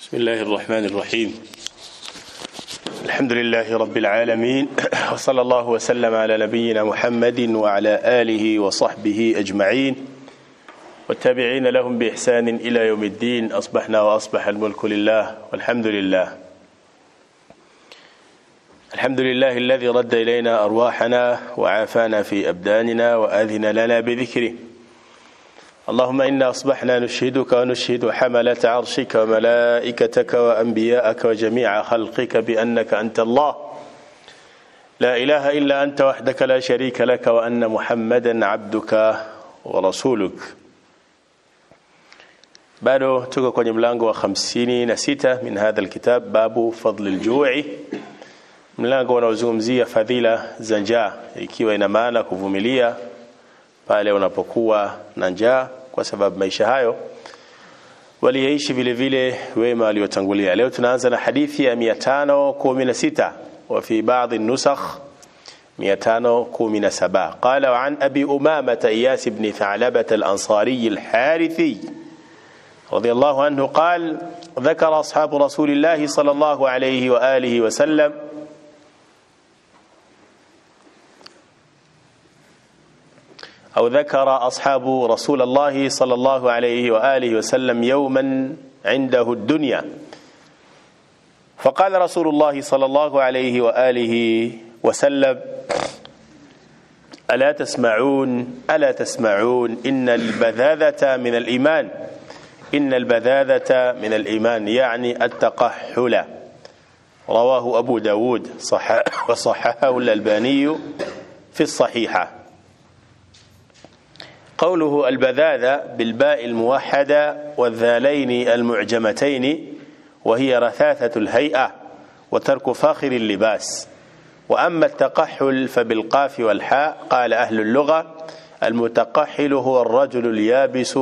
بسم الله الرحمن الرحيم الحمد لله رب العالمين وصلى الله وسلم على نبينا محمد وعلى آله وصحبه أجمعين والتابعين لهم بإحسان إلى يوم الدين أصبحنا وأصبح الملك لله والحمد لله الحمد لله الذي رد إلينا أرواحنا وعافانا في أبداننا وأذن لنا بذكره اللهم إنا أصبحنا نشهدك ونشهد حملة عرشك وملائكتك وأنبياءك وجميع خلقك بأنك أنت الله لا إله إلا أنت وحدك لا شريك لك وأن محمدا عبدك ورسولك bado tuko kwenye mlango wa 56 min hadha alkitab babu fadl aljui mlango unaozungumzia fadhila za njaa ikiwa ina maana kuvumilia pale unapokuwa na njaa kwa sababu maisha hayo waliyaishi vile vile wema waliotangulia leo tunaanza na hadithi ya 516 wa fi baadhi nusakh 517 قال وعن أبي أمامة إياس بن ثعلبة الأنصاري الحارثي رضي الله عنه قال ذكر أصحاب رسول الله صلى الله عليه وآله وسلم أو ذكر أصحاب رسول الله صلى الله عليه وآله وسلم يوما عنده الدنيا فقال رسول الله صلى الله عليه وآله وسلم ألا تسمعون ألا تسمعون إن البذاذة من الإيمان إن البذاذة من الإيمان يعني التقحل رواه أبو داود صح وصححه الألباني في الصحيحة قوله البذاذة بالباء الموحدة والذالين المعجمتين وهي رثاثة الهيئة وترك فاخر اللباس وأما التقحل فبالقاف والحاء قال أهل اللغة المتقحل هو الرجل اليابس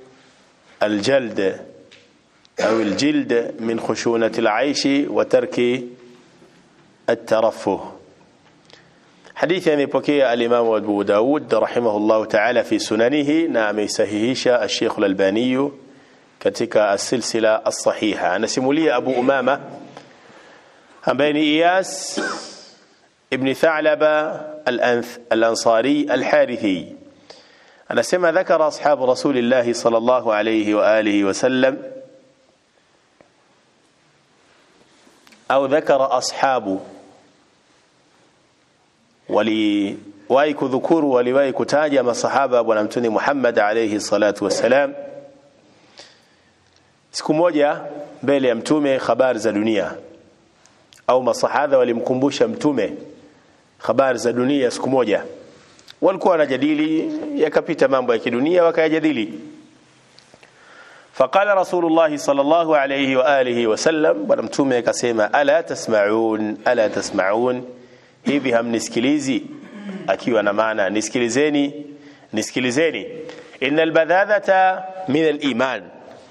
الجلد أو الجلد من خشونة العيش وترك الترفه حديث amepokea alimamu Abu Daud rahimahullahu ta'ala fi sunanihi na ameisahihisha Sheikh Al-Albani katika as-silsila as-sahiha anasimulia Abu Umama ambaye ni Iyas ibn Tha'laba al-Ansari al-Harithi anasema dhakara ashabu rasulillah sallallahu alayhi wa alihi wa sallam au dhakara ashabu waliwahi kudhukuru waliwahi kutaja masahaba bwana mtume Muhammad alayhi salatu wassalam siku moja mbele ya mtume habari za dunia au masahaba walimkumbusha mtume habari za dunia siku moja walikuwa wanajadili yakapita mambo ya kidunia wakayajadili فقال رسول الله صلى الله عليه وآله وسلم bwana mtume akasema ala tasma'un ala tasma'un hivi hamnisikilizi akiwa na maana nisikilizeni nisikilizeni innal badhadhata min al-iman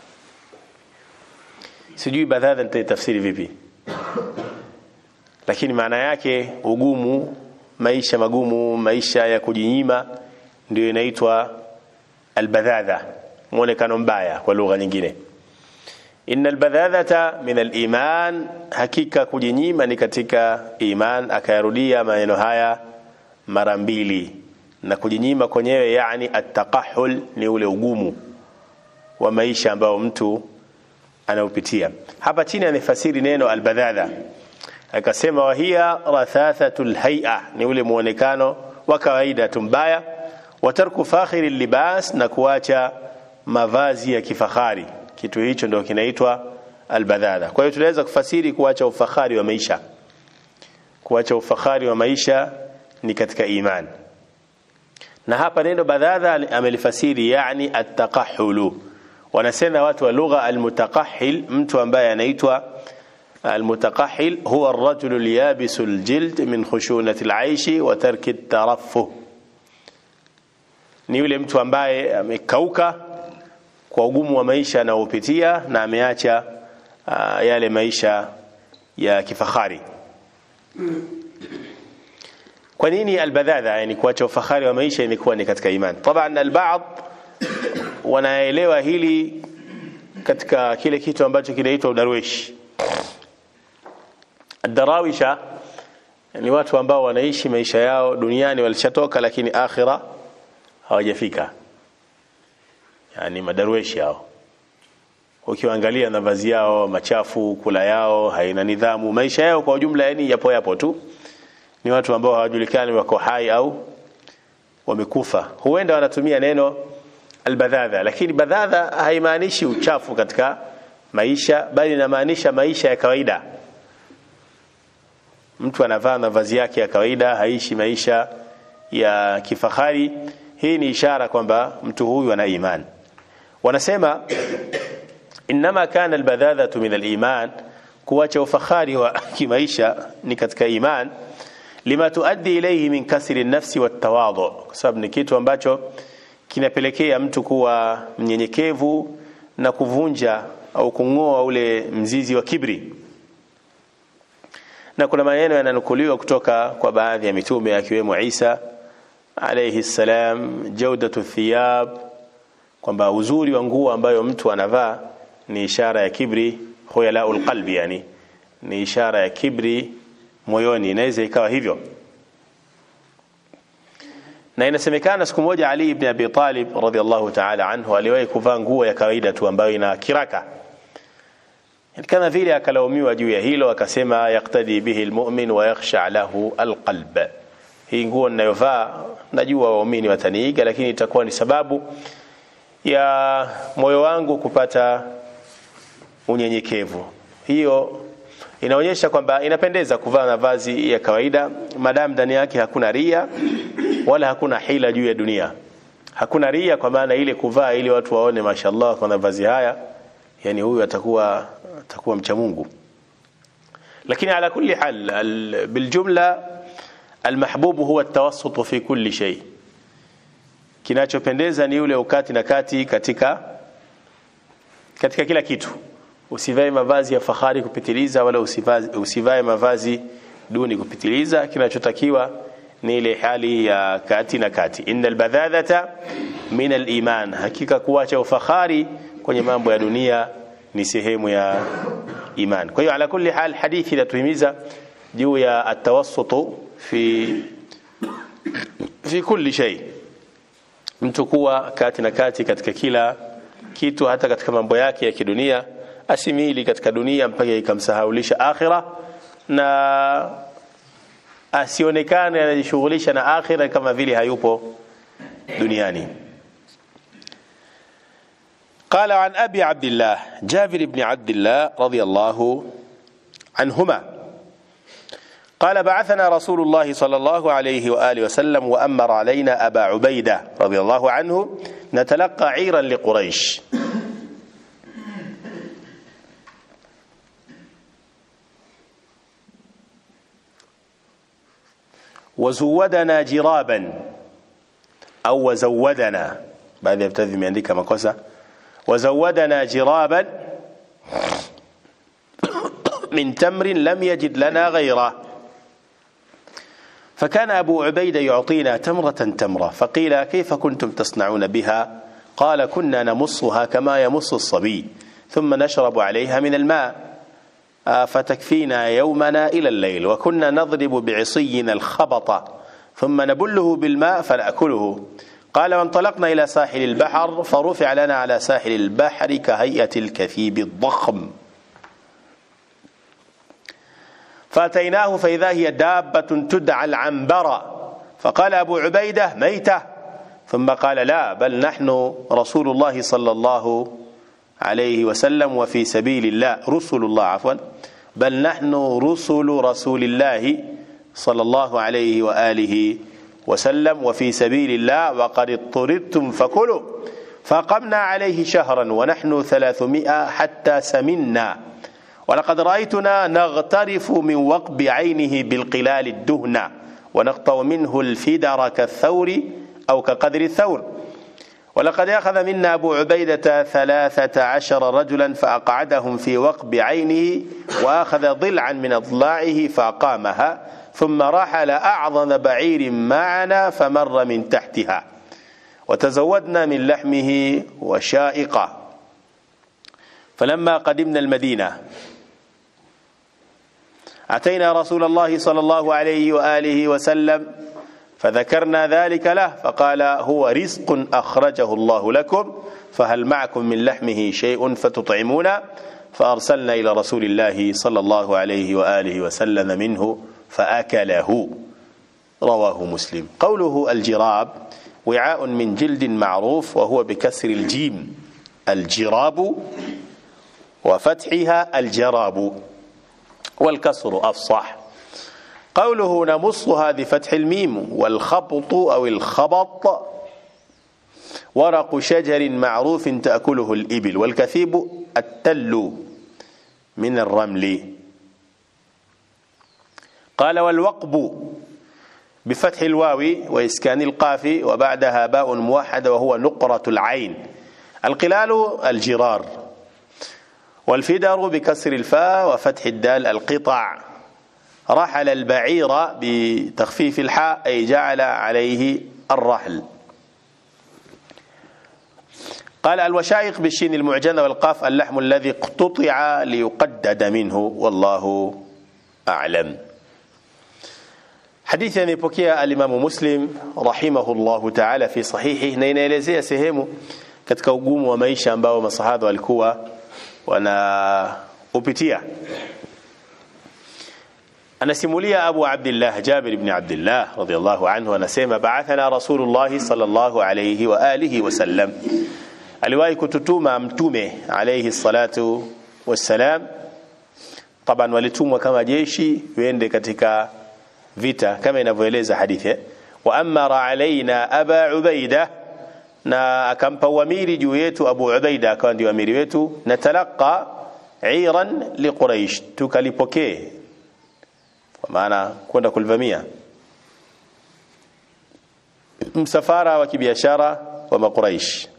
sijui badhadha nitaitafsiri vipi lakini maana yake ugumu maisha magumu maisha ya kujinyima ndio inaitwa albadhadha muonekano mbaya kwa lugha nyingine inna albadhadhata min aliman hakika kujinyima ni katika iman akayarudia maneno haya mara mbili na kujinyima kwenyewe yani attaqahul ni ule ugumu wa maisha ambao mtu anaupitia hapa chini amefasiri neno albadhadha akasema wahia rathathatul hay'a ni ule muonekano wa kawaida tu mbaya watarku fakhiri libas na kuacha mavazi ya kifahari kitu hicho ndio kinaitwa albadhadha kwa hiyo tunaweza kufasiri kuacha ufahari wa maisha kuacha ufahari wa maisha ni katika iman na hapa neno badhadha amelifasiri yani attaqahulu wanasema watu wa lugha almutaqahhil mtu ambaye anaitwa المتقحل هو الرجل اليابس الجلد من خشونة العيش وترك الترفه ni yule mtu ambaye amekauka kwa ugumu wa maisha anaopitia na ameacha uh, yale maisha ya kifahari kwa nini albadhadha yani kuacha ufahari wa maisha imekuwa ni katika iman taban albaad wanaelewa hili katika kile kitu ambacho kinaitwa udarweshi darawisha ni watu ambao wanaishi maisha yao duniani walishatoka lakini akhira hawajafika yani madarweshi hao ukiwaangalia na vazi yao machafu kula yao haina nidhamu maisha yao kwa ujumla yani yapo yapo tu ni watu ambao hawajulikani wako hai au wamekufa huenda wanatumia neno albadhadha lakini badhadha haimaanishi uchafu katika maisha bali inamaanisha maisha ya kawaida mtu anavaa mavazi yake ya kawaida haishi maisha ya kifahari hii ni ishara kwamba mtu huyu ana iman wanasema inma kana albadhadhatu min aliman kuacha ufahari wa kimaisha ni katika iman lima tuaddi ilayhi min kasri nafsi watawadhu kwa sababu ni kitu ambacho kinapelekea mtu kuwa mnyenyekevu na kuvunja au kung'oa ule mzizi wa kibri na kuna maneno yananukuliwa kutoka kwa baadhi ya mitume akiwemo Isa alayhi salam jaudatu thiyab kwamba uzuri wa nguo ambayo mtu anavaa ni ishara ya kibri khuyalaul qalbi yani ni ishara ya kibri moyoni inaweza ikawa hivyo na inasemekana siku moja Ali ibn Abi Talib radhiallahu ta'ala anhu aliwahi kuvaa nguo ya kawaida tu ambayo ina kiraka kama vile akalaumiwa juu ya hilo akasema yaktadi bihi almu'min wa yakhsha lahu alqalb hii nguo ninayovaa najua waumini wataniiga lakini itakuwa ni sababu ya moyo wangu kupata unyenyekevu hiyo inaonyesha kwamba inapendeza kuvaa mavazi ya kawaida madamu ndani yake hakuna ria wala hakuna hila juu ya dunia hakuna ria kwa maana ile kuvaa ili watu waone mashallah kwa mavazi haya yani huyu atakuwa atakuwa mcha Mungu lakini ala kulli hal biljumla almahbubu huwa atawassut fi kulli shay kinachopendeza ni ule ukati na kati katika katika kila kitu usivae mavazi ya fahari kupitiliza wala usivae, usivae mavazi duni kupitiliza kinachotakiwa ni ile hali ya kati na kati innal badhadhata min aliman hakika kuacha ufahari kwenye mambo ya dunia ni sehemu ya iman kwa hiyo ala kulli hal hadithi inatuhimiza juu ya atawassutu fi fi kulli shay mtu kuwa kati na kati katika kila kitu hata katika mambo yake ya kidunia asimili katika dunia mpaka ikamsahaulisha akhira na asionekane anajishughulisha na akhira kama vile hayupo duniani قال عن أبي عبد الله جابر بن عبد الله رضي الله عنهما قال بعثنا رسول الله صلى الله عليه وآله وسلم وأمر علينا أبا عبيدة رضي الله عنه نتلقى عيرا لقريش وزودنا جرابا أو وزودنا بعد يبتدي يandika makosa وزودنا جرابا من تمر لم يجد لنا غيره فكان أبو عبيدة يعطينا تمرة تمرة فقيل كيف كنتم تصنعون بها قال كنا نمصها كما يمص الصبي ثم نشرب عليها من الماء فتكفينا يومنا إلى الليل وكنا نضرب بعصينا الخبط ثم نبله بالماء فنأكله قال وانطلقنا إلى ساحل البحر فرفع لنا على ساحل البحر كهيئة الكثيب الضخم فأتيناه فإذا هي دابة تدعى العنبرة فقال أبو عبيدة ميتة ثم قال لا بل نحن رسول الله صلى الله عليه وسلم وفي سبيل الله رسل الله عفوا بل نحن رسل رسول الله صلى الله عليه وآله وسلم وفي سبيل الله وقد اضطردتم فكلوا فقمنا عليه شهرا ونحن ثلاثمائة حتى سمنا ولقد رأيتنا نغترف من وقب عينه بالقلال الدهن ونقطع منه الفدر كالثور أو كقدر الثور ولقد أخذ منا أبو عبيدة ثلاثة عشر رجلا فأقعدهم في وقب عينه وأخذ ضلعا من أضلاعه فأقامها ثم رحل أعظم بعير معنا فمر من تحتها وتزودنا من لحمه وشائقة فلما قدمنا المدينة أتينا رسول الله صلى الله عليه وآله وسلم فذكرنا ذلك له فقال هو رزق أخرجه الله لكم فهل معكم من لحمه شيء فتطعمون فأرسلنا إلى رسول الله صلى الله عليه وآله وسلم منه فأكله رواه مسلم قوله الجراب وعاء من جلد معروف وهو بكسر الجيم الجراب وفتحها الجراب والكسر أفصح قوله نمصها بفتح الميم والخبط أو الخبط ورق شجر معروف تأكله الإبل والكثيب التل من الرمل قال والوقب بفتح الواو وإسكان القاف وبعدها باء موحدة وهو نقرة العين القلال الجرار والفدر بكسر الفاء وفتح الدال القطع رحل البعير بتخفيف الحاء أي جعل عليه الرحل قال الوشائق بالشين المعجمة والقاف اللحم الذي اقتطع ليقدد منه والله أعلم hadithi anaipokea alimamu muslim rahimahullahu taala fi sahihi na inaelezea sehemu katika ugumu wa maisha ambao masahaba walikuwa wanaupitia anasimulia abu abdillah jabir ibn abdillah radiyallahu anhu anasema ba'athana rasulullah sallallahu alayhi wa alihi wasallam aliwahi kututuma mtume alayhi salatu wassalam taban walitumwa kama jeshi wende katika vita kama inavyoeleza hadithi wa amara alaina aba ubaida na akampa uamiri juu yetu abu ubaida akawa ndio amiri wetu na talaqa iran liquraish tukalipokee kwa maana kwenda kulivamia msafara wa kibiashara wa makuraish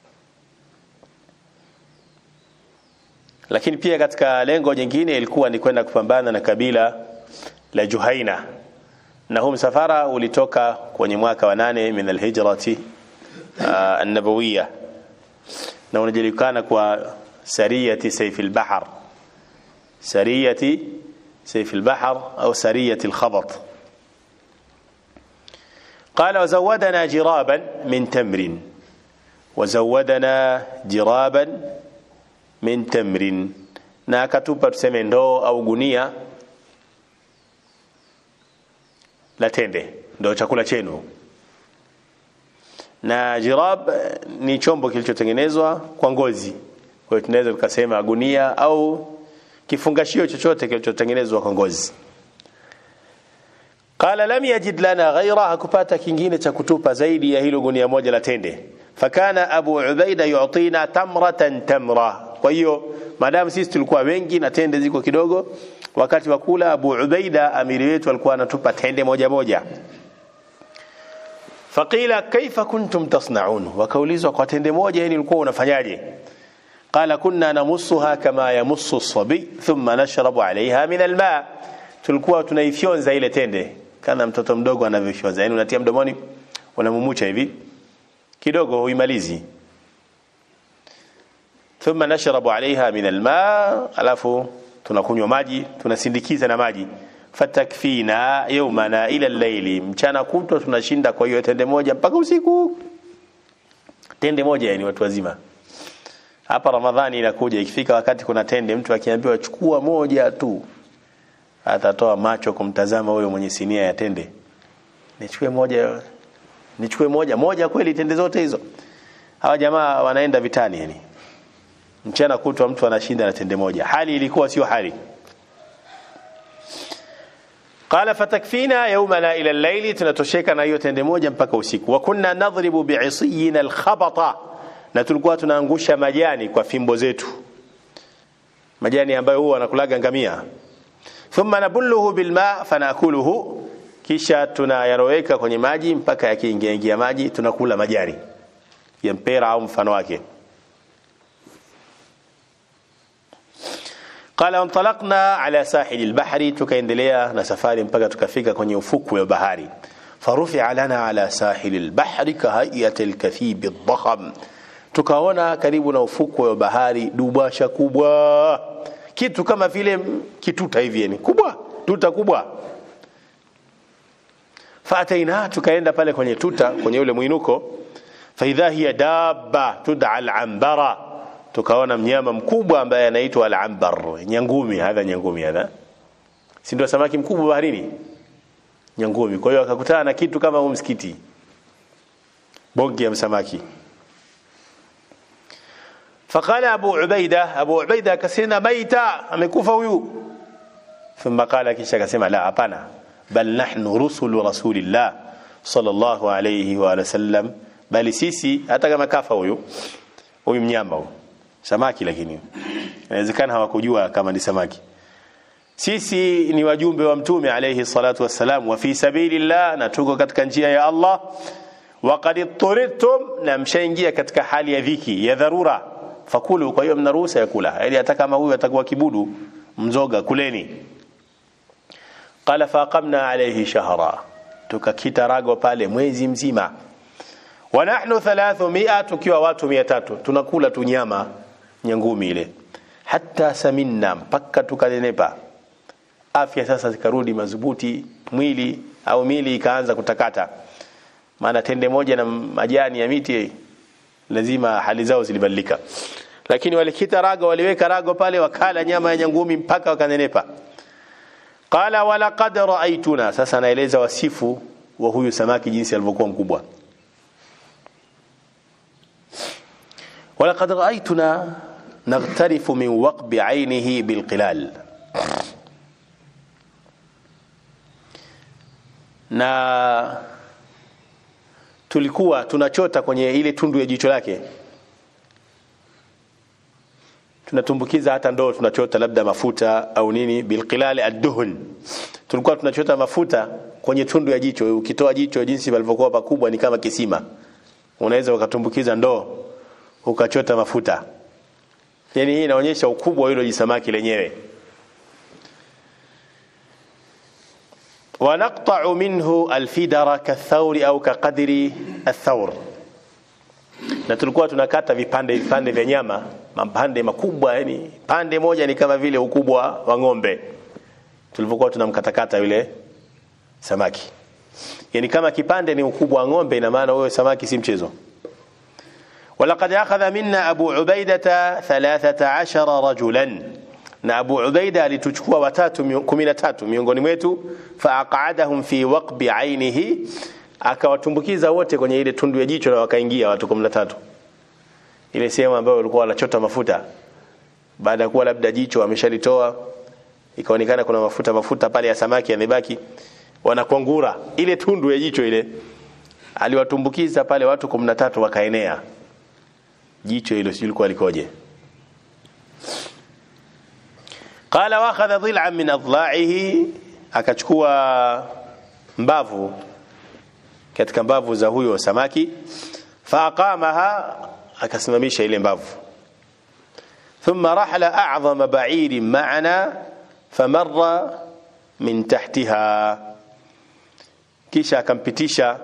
lakini pia katika lengo jingine ilikuwa ni kwenda kupambana na kabila la Juhaina na huu msafara ulitoka kwenye mwaka wa nane min alhijrati uh, an-nabawiyya na unajulikana kwa sariyati sayf al-bahr sariyati sayf al-bahr au sariyati al-khabat قال وزودنا جرابا من تمر وزودنا جرابا min tamrin na akatupa tuseme ndoo au gunia la tende ndo chakula chenu na jirab ni chombo kilichotengenezwa kwa ngozi kwa hiyo tunaweza tukasema gunia au kifungashio chochote kilichotengenezwa kwa ngozi qala lam yajid lana ghaira hakupata kingine cha kutupa zaidi ya hilo gunia moja la tende fakana abu ubaida yu'tina tamratan tamra kwa hiyo maadamu sisi tulikuwa wengi na tende ziko kidogo wakati wa kula abu ubaida amiri wetu alikuwa anatupa tende moja moja faqila kaifa kuntum tasnaun wakaulizwa kwa tende moja yani ulikuwa unafanyaje qala kunna namussuha kama yamussu as-sabi thumma nashrabu alaiha min alma tulikuwa tunaifyonza ile tende kana mtoto mdogo anavyofyonza yani unatia mdomoni unamumucha hivi kidogo huimalizi thumma nashrabu alaiha min alma alafu tunakunywa maji tunasindikiza na maji fatakfina yawmana ila al-layli mchana kutwa tunashinda kwa hiyo tende moja mpaka usiku tende moja yani watu wazima hapa ramadhani inakuja ikifika wakati kuna tende mtu akiambiwa chukua moja tu atatoa macho kumtazama huyo mwenye sinia ya tende nichukue moja nichukue moja moja kweli tende zote hizo hawa jamaa wanaenda vitani yani mchana kutwa mtu anashinda na tende moja hali ilikuwa sio hali qala fatakfina yawmana ila al-layli tunatosheka na hiyo tende moja mpaka usiku wa kunna nadhribu bi'isiyina al-khabata na tulikuwa tunaangusha majani kwa fimbo zetu majani ambayo huwa anakulaga ngamia thumma nabulluhu bilma fanakuluhu kisha tunayaroweka kwenye maji mpaka yakiingia ingia maji tunakula majani ya mpera au mfano wake قال انطلقنا على ساحل البحر tukaendelea na safari mpaka tukafika kwenye ufukwe wa bahari فرفع لنا على ساحل البحر كهيئة الكثيب الضخم tukaona karibu na ufukwe wa bahari dubasha kubwa kitu kama vile kituta hivi yani kubwa tuta kubwa faataina tukaenda pale kwenye tuta kwenye ule mwinuko faidha hiya dabba tud'a al-ambara tukaona mnyama mkubwa ambaye anaitwa al-ambar nyangumi hadha nyangumi hadha si ndio samaki mkubwa baharini nyangumi kwa hiyo akakutana na kitu kama msikiti bonge ya samaki فقال أبو عبيدة أبو عبيدة كسينا ميتا amekufa huyu ثم قال kisha akasema la hapana bal nahnu rusulu rasulillah sallallahu alayhi wa sallam bali sisi hata kama kafa huyu huyu mnyama huyu samaki lakini inawezekana hawakujua kama ni samaki sisi ni wajumbe wa mtume alayhi salatu wassalam wa fi sabilillah na tuko katika njia ya Allah wa qad turidtum na mshaingia katika hali ya dhiki ya dharura fakulu kwa hiyo mna ruhusa ya kula yani hata kama huyu atakuwa kibudu mzoga kuleni qala faqamna alayhi shahra tukakita rago pale mwezi mzima wa nahnu 300 tukiwa watu 300 tunakula tu nyama nyangumi ile hatta saminna mpaka tukanenepa afya sasa zikarudi madhubuti mwili au mili ikaanza kutakata maana tende moja na majani ya miti lazima hali zao zilibadilika lakini walikita rago waliweka rago pale wakala nyama ya nyangumi mpaka wakanenepa qala walaqad raaituna sasa anaeleza wasifu wa huyu samaki jinsi alivyokuwa mkubwa walaqad raaituna naghtarifu min waqbi ainihi bilqilal na tulikuwa tunachota kwenye ile tundu ya jicho lake tunatumbukiza hata ndoo tunachota labda mafuta au nini bilqilali adduhun tulikuwa tunachota mafuta kwenye tundu ya jicho ukitoa jicho jinsi palivyokuwa pakubwa ni kama kisima unaweza ukatumbukiza ndoo ukachota mafuta yani hii inaonyesha ukubwa wa hilo jisamaki lenyewe ونقطع منه الفدر كالثور au كقدر الثور na tulikuwa tunakata vipande vipande vya nyama mapande makubwa yani pande moja ni kama vile ukubwa wa ng'ombe tulivyokuwa tunamkatakata yule samaki yani kama kipande ni ukubwa wa ng'ombe ina maana huyo samaki si mchezo ولقد أخذ منا أبو عبيدة ثلاثة عشر رجلا na Abu Ubaida alituchukua watatu 13 miongoni mwetu faaqadahum fi waqbi ainihi akawatumbukiza wote kwenye ile tundu ya jicho na wakaingia watu 13 ile sehemu ambayo walikuwa wanachota mafuta baada ya kuwa labda jicho ameshalitoa ikaonekana kuna mafuta mafuta pale ya samaki yamebaki wanakwangura ile tundu ya jicho ile aliwatumbukiza pale watu 13 wakaenea jicho hilo sijui lilikuwa likoje qala wakhadha dhil'an min adla'ihi akachukua mbavu katika mbavu za huyo samaki faaqamaha akasimamisha ile mbavu thumma rahla a'zama ba'irin ma'ana famarra min tahtiha kisha akampitisha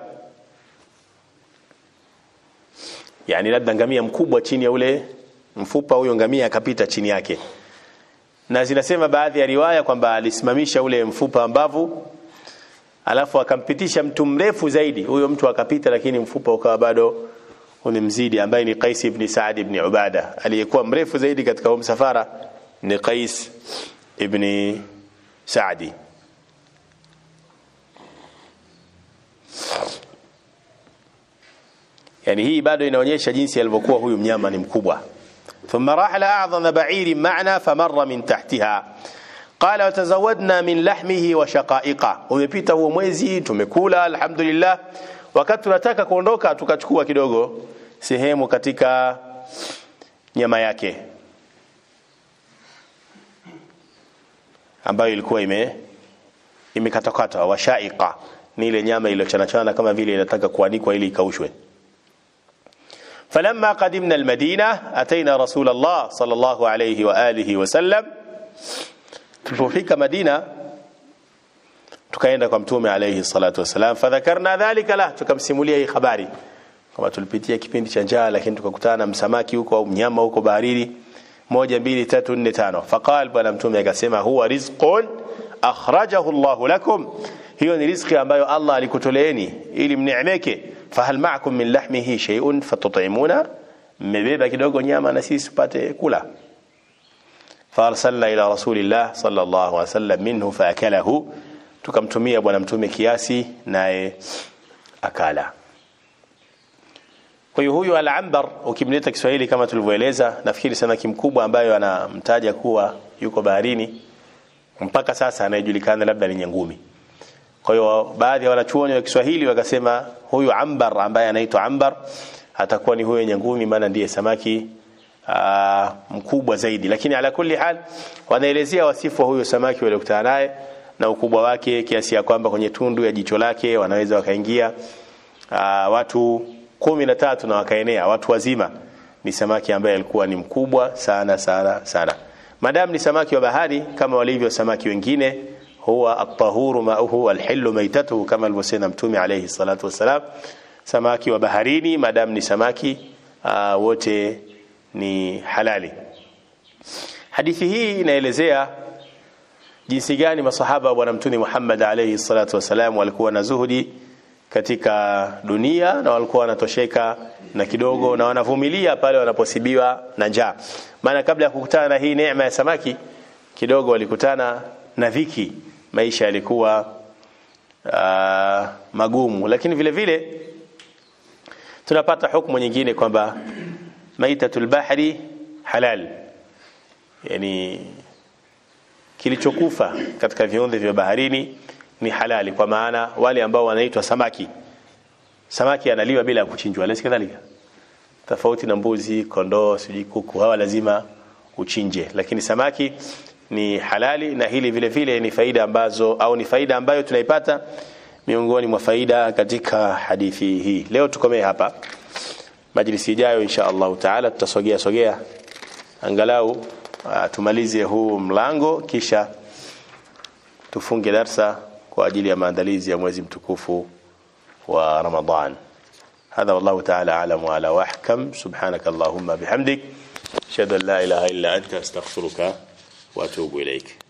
yani labda ngamia mkubwa chini ya ule mfupa huyo ngamia akapita chini yake na zinasema baadhi ya riwaya kwamba alisimamisha ule mfupa mbavu alafu akampitisha mtu mrefu zaidi huyo mtu akapita lakini mfupa ukawa bado unimzidi ambaye ni Qais ibn Saad ibn Ubada aliyekuwa mrefu zaidi katika msafara ni Qais ibn Saadi yani hii bado inaonyesha jinsi alivyokuwa huyu mnyama ni mkubwa ثم رحل أعظم بعير معنا فمر من تحتها قال وتزودنا من لحمه وشقائقه umepita huo mwezi tumekula alhamdulillah wakati tunataka kuondoka tukachukua kidogo sehemu katika nyama yake ambayo ilikuwa ime imekatakata washaiqa ni ile nyama iliyochanachana kama vile inataka kuanikwa ili ikaushwe فلما قدمنا المدينة أتينا رسول الله صلى الله عليه وآله وسلم tulipofika Madina tukaenda kwa mtume alayhi salatu wasalam fadhakarna dhalika la tukamsimulia hii habari kama tulipitia kipindi cha njaa lakini tukakutana na msamaki huko au mnyama huko baharini moja mbili tatu nne tano faqal bwana mtume akasema huwa rizqun akhrajahu Allahu lakum hiyo ni riziki ambayo Allah alikutoleeni ili mneemeke fahal ma'akum min lahmihi shay'un fatut'imuna mmebeba kidogo nyama na sisi tupate kula farsalna ila rasulillah sallallahu alaihi wasallam minhu faakalahu tukamtumia bwana mtume kiasi naye akala kwa hiyo huyu al-ambar ukimleta Kiswahili kama tulivyoeleza nafikiri samaki mkubwa ambayo anamtaja kuwa yuko baharini mpaka sasa anayejulikana labda ni nyangumi kwa hiyo baadhi ya wanachuoni wa Kiswahili wakasema huyu ambar ambaye anaitwa ambar atakuwa ni huyo nyangumi maana ndiye samaki aa, mkubwa zaidi lakini ala kulli hal wanaelezea wasifu wa huyo samaki waliokutana naye na ukubwa wake kiasi ya kwamba kwenye tundu ya jicho lake wanaweza wakaingia aa, watu kumi na tatu na wakaenea watu wazima ni samaki ambaye alikuwa ni mkubwa sana sana sana madam ni samaki wa bahari kama walivyo samaki wengine huwa at-tahuru ma'uhu al-hillu maitatuhu kama alivyosema mtume alayhi salatu wasalam samaki wa baharini madam ni samaki uh, wote ni halali hadithi hii inaelezea jinsi gani masahaba wa bwana mtume Muhammad alayhi salatu wasalam walikuwa na zuhudi katika dunia na walikuwa wanatosheka na kidogo na wanavumilia pale wanaposibiwa na njaa maana kabla ya kukutana na hii neema ya samaki kidogo walikutana na dhiki maisha yalikuwa uh, magumu lakini vile vile tunapata hukumu nyingine kwamba maitatul bahri halal yani kilichokufa katika viumbe vya baharini ni halali kwa maana wale ambao wanaitwa samaki samaki analiwa bila kuchinjwa lesi kadhalika tofauti na mbuzi kondoo sijui kuku hawa lazima uchinje lakini samaki ni halali na hili vile vile ni faida ambazo au ni faida ambayo tunaipata miongoni mwa faida katika hadithi hii leo tukomee hapa majlisi ijayo insha Allah taala tutasogea sogea angalau uh, tumalize huu mlango kisha tufunge darsa kwa ajili ya maandalizi ya mwezi mtukufu wa Ramadhan هذا والله تعالى أعلم وعلى وأحكم سبحانك اللهم بحمدك أشهد أن لا إله إلا أنت أستغفرك وأتوب إليك